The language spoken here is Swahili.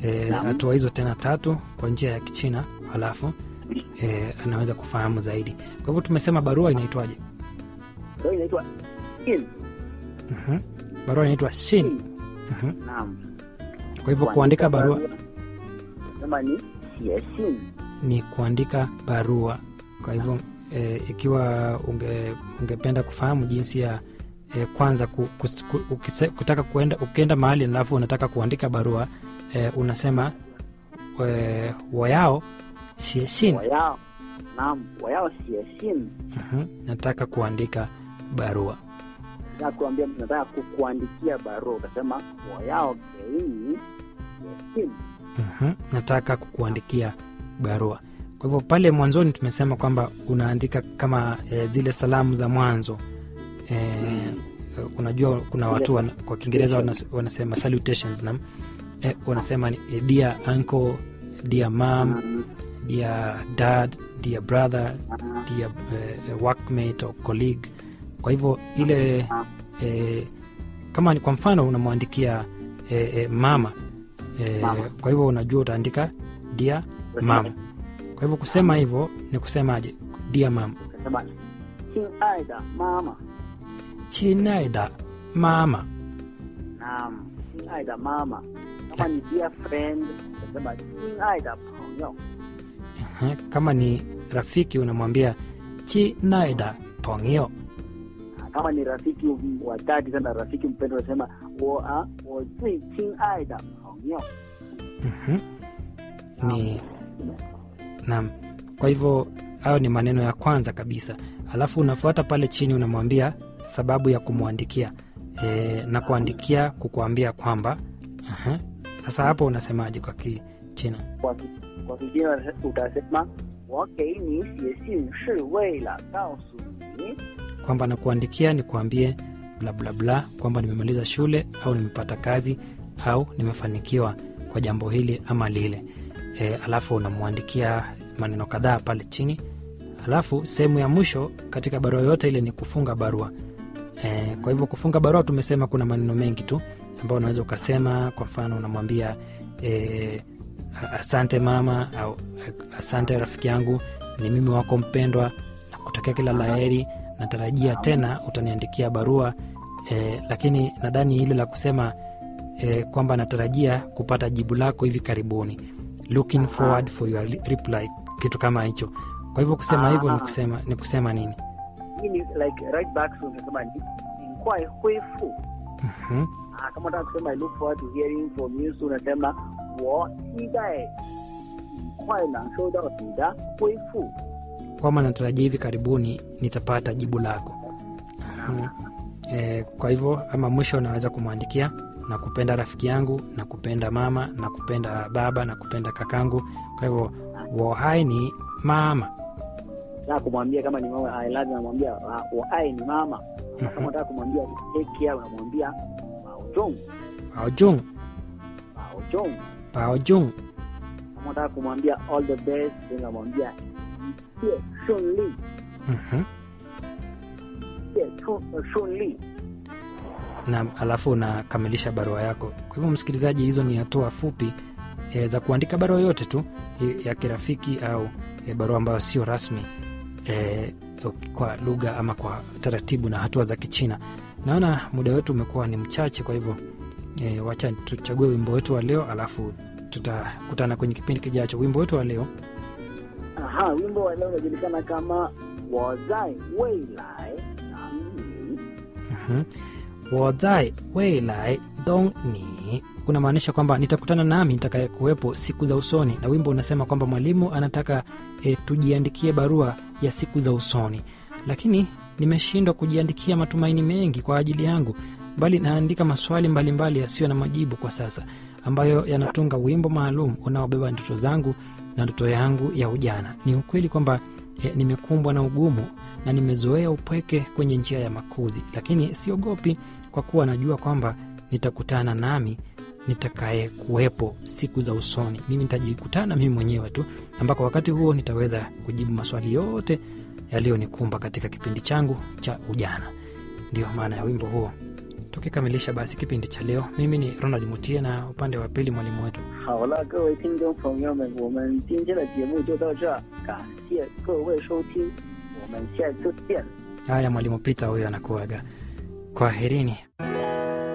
eh, Naam. hatua hizo tena tatu kwa njia ya Kichina, halafu eh, anaweza kufahamu zaidi. Kwa hivyo tumesema barua inaitwaje? Kwa hiyo inaitwa in. Mhm. Barua inaitwa shin. Mhm. Naam. Kwa hivyo kuandika barua Sema ni xie xin. ni kuandika barua. Kwa hivyo e, ikiwa unge, ungependa kufahamu jinsi ya e, kwanza ku, kus, ku, ukise, kutaka kuenda ukienda mahali alafu unataka kuandika barua e, unasema e, wayao sieshin Wayao. Naam, wayao xie xin. nataka kuandika barua. Na kuambia mtu nataka kukuandikia barua utasema wayao geini xie xin. Mhm, nataka kukuandikia barua. Kwa hivyo pale mwanzoni tumesema kwamba unaandika kama e, zile salamu za mwanzo e, unajua kuna watu wana, kwa Kiingereza wanas, wanasema salutations na e, wanasema ni e, dear uncle, dear mom, Mm. dear dad, dear brother, Ah, dear uh, workmate or colleague. Kwa hivyo ile e, kama ni kwa mfano unamwandikia e, e, mama e, Mama. kwa hivyo unajua utaandika dear mama. Kwa hivyo kusema hivyo ni kusemaje? Dear mama, Utasema xin ai da mama. chinaida mama. Naam, xin ai da mama. Kama ni dear friend utasema xin ai da pengyo. Ehe, Kama ni rafiki unamwambia chinaida pongio. kama ni rafiki wa dhati sana rafiki mpendo unasema wo a wo zui chin ai da pengyo Mhm. Ni naam. Kwa hivyo hayo ni maneno ya kwanza kabisa, alafu unafuata pale chini unamwambia sababu ya kumwandikia e, na kuandikia kukuambia kwamba aha. Sasa hapo unasemaje kwa Kichina? kwa ki- kwa kingine utasema wo gei ni xie xin shi wei la gao su ni kwamba nakuandikia nikuambie bla bla bla kwamba nimemaliza shule au nimepata kazi au nimefanikiwa kwa jambo hili ama lile e, alafu unamwandikia maneno kadhaa pale chini alafu sehemu ya mwisho katika barua yote ile ni kufunga barua e, kwa hivyo kufunga barua tumesema kuna maneno mengi tu ambayo unaweza ukasema kwa mfano unamwambia e, asante mama au asante rafiki yangu ni mimi wako mpendwa na kutakia kila laheri natarajia tena utaniandikia barua e, lakini nadhani ile la kusema e, kwamba natarajia kupata jibu lako hivi karibuni looking forward for your li- reply kitu kama hicho kwa hivyo kusema hivyo ni Ah. kusema ni kusema nini hii ni like right back so unasema ni in kwai hui fu Mhm. ah kama unataka kusema i look forward to hearing from you soon unasema wo xi dai in kwai nang shou dao ni da hui fu kwamba natarajia hivi karibuni nitapata jibu lako Mhm. e, kwa hivyo ama mwisho unaweza kumwandikia na kupenda rafiki yangu na kupenda mama na kupenda baba na kupenda kakangu kwa hivyo wohai ni mama nataka kumwambia kama ni mama i love you unamwambia ah, wo ai ni mama Na kama unataka kumwambia take care unamwambia bao zhong paojung bao zhong paojung kama unataka kumwambia all the best unamwambia itie shunli Mhm. itie shunli na alafu unakamilisha barua yako kwa hivyo msikilizaji hizo ni hatua fupi e, za kuandika barua yote tu e, ya kirafiki au e, barua ambayo sio rasmi e, kwa lugha ama kwa taratibu na hatua za kichina naona muda wetu umekuwa ni mchache kwa hivyo e, wacha tuchague wimbo wetu wa leo alafu tutakutana kwenye kipindi kijacho wimbo wetu wa leo Aha, wimbo wa leo unajulikana kama wazai weilai nangni. Mhm. wozai weilai dong ni unamaanisha kwamba nitakutana nami nitakayekuwepo siku za usoni na wimbo unasema kwamba mwalimu anataka e, tujiandikie barua ya siku za usoni lakini nimeshindwa kujiandikia matumaini mengi kwa ajili yangu bali naandika maswali mbalimbali yasiyo na majibu kwa sasa ambayo yanatunga wimbo maalum unaobeba ndoto zangu na ndoto yangu ya ujana ni ukweli kwamba e, nimekumbwa na ugumu na nimezoea upweke kwenye njia ya makuzi lakini siogopi kwa kuwa najua kwamba nitakutana nami nitakaye kuwepo siku za usoni mimi nitajikutana mimi mwenyewe tu ambako wakati huo nitaweza kujibu maswali yote yaliyonikumba katika kipindi changu cha ujana ndiyo maana ya wimbo huo tukikamilisha basi kipindi cha leo mimi ni ronald mutie na upande wa pili mwalimu wetu 好了，各位听众朋友们，我们今天的节目就到这儿，感谢各位收听，我们下次见。 haya mwalimu pita huyo anakuaga kwaherini